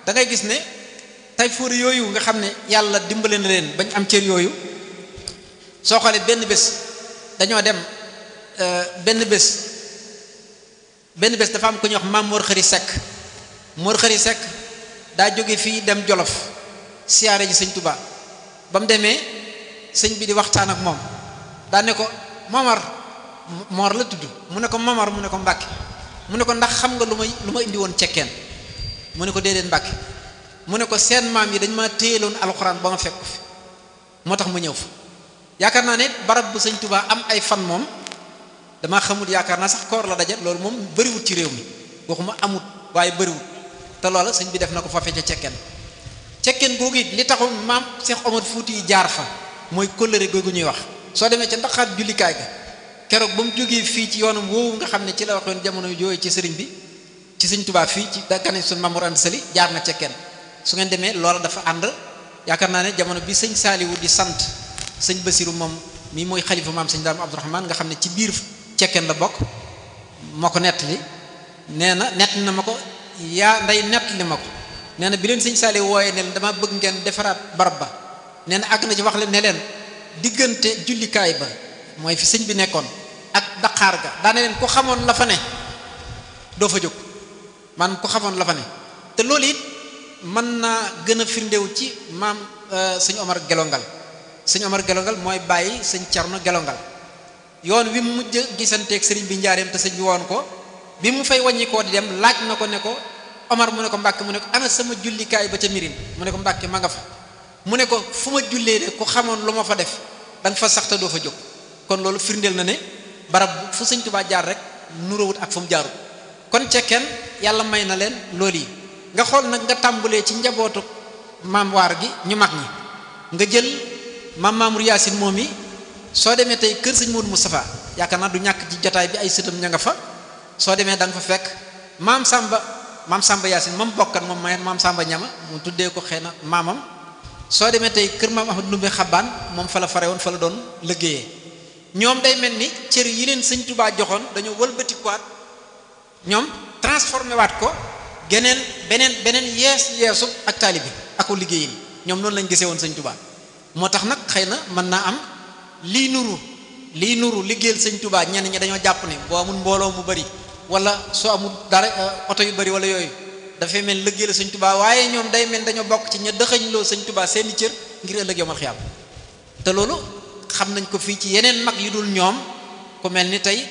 da ngay gis ne tay fuur yooyu nga xam ne yàlla dimbale na leen bañ am cër yooyu soo xoolee benn bés dañoo dem benn bés benn bés dafa am ku ñuy wax maam Mor Xëri Sekk Mor Xëri Sekk daa jóge fii dem Jolof siyaare ji sëñ Tuubaa ba mu demee sëñ bi di waxtaan ak moom daa ne ko Momar Mor la tudd mu ne ko Momar mu ne ko Mbàkke mu ne ko ndax xam nga lu may lu ma indi woon cekkeen mu ne ko déedéet Mbàkke mu ne ko seen maam yi dañ ma téyeloon alxuraan ba ma fekk fi moo tax mu ñëw fa yaakaar naa ne barab bu sëñ Tuubaa am ay fan moom damaa xamul yaakaar naa sax koor la daje loolu moom bëriwut ci réew mi waxuma amut waaye bëriwut te loola sëñ bi def na ko fa fecce cekkeen cekkeen googu it li taxul maam Cheikh Omar Fuuti yi jaar fa mooy kóllëre googu ñuy wax soo demee ca ndaxaat jullikaay ga keroog ba mu jógee fii ci yoonam woowu nga xam ne ci la waxoon jamono jooyu ci sëriñ bi ci sëñ Tuubaa fii ci da gane suñ Mamour Anta Sali jaar na cekkeen su ngeen demee loola dafa ànd yaakaar naa ne jamono bi sëñ Saaliwu di sant sëñ Basiru moom mii mooy xalifa maam sëñ Daam Abdourahman nga xam ne ci biir cekkeen la bokk moo ko nettali nee na nettali na ma ko yaa nday nettali ma ko nee na bi leen sëñ Saaliwu wooyee ne leen dama bëgg ngeen defaraat barab ba nee na àgg na ci wax leen ne leen diggante jullikaay ba mooy fi sëñ bi nekkoon ak daqaar ga daane leen ku xamoon la fa ne doo fa jóg man ku xamoon la fa ne te loolu it mën naa gën a firndéew ci maam sëñ Omar Gelongal sëñ Omar Gelongal mooy bàyyi sëñ Cerno Gelongal yoon wi mu mujj gisanteeg sëriñ bi njaareem te sëñ bi woon ko bi mu fay wàññi koo di dem laaj na ko ne ko Omar mu ne ko Mbàkke mu ne ko ana sama jullikaay ba ca mirin mu ne ko Mbàkke ma nga fa mu ne ko fu ma jullee de ku xamoon lu ma fa def da nga fa sax te doo fa jóg kon loolu firndeel na ne barab fu sëñ Tuubaa jaar rek nuróowut ak fu mu jaarut kon cekkeen yàlla may na leen loolu yi nga xool nag nga tàmbulee ci njabootu maam waar gi ñu mag ñi nga jël maam Mamour Yaasin moom yi soo demee tey kër sëñ Modou Moustapha yaakaar naa du ñàkk ci jotaay bi ay sëtam ña nga fa soo demee da nga fa fekk maam Samba maam Samba Yaasin moom bokkan moom may maam Samba ñama mu tuddee ko xëy na maamam soo demee tey kër maam Ahmad Ndumbe Xabaan moom fa la fare woon fa la doon liggéeyee ñoom day mel ni cër yi leen sëñ Tubaa joxoon dañoo wëlbatikuwaat ñoom transformé waat ko geneen beneen beneen yees yeesu ak taalibi ako liggéeyin ñoom noonu lañ gisee woon sëñ Tubaa moo tax nag xëy na mën naa am lii nuru lii nuru liggéeyal sëñ Tubaa ñenn ñi dañoo jàpp ne boo amul mbooloo mu bari wala soo amul dara oto yu bari wala yooyu dafay mel liggéeyal sëñ Tubaa waaye ñoom day mel dañoo bokk ci ña dëxëñ loo sëñ Tubaa seeni cër ngir ëllëg yomal xiyaam te loolu xam nañ ko fii ci yeneen mag yu dul ñoom ku mel ni tey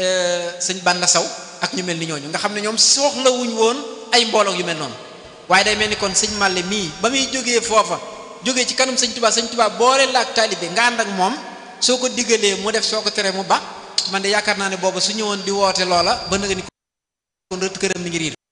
sëñ Banda Saw ak ñu mel ni ñooñu nga xam ne ñoom soxlawuñ woon ay mbooloo yu mel noonu waaye day mel ni kon sëñ Màlle mii ba muy jógee foofa jógee ci kanam sëñ Tubaa sëñ Tubaa boole la ak taalibe nga ànd ak moom soo ko diggalee mu def soo ko teree mu ba man de yaakaar naa ne booba su ñëwoon di woote loola ba nga ni kon rët këram mi ngi riir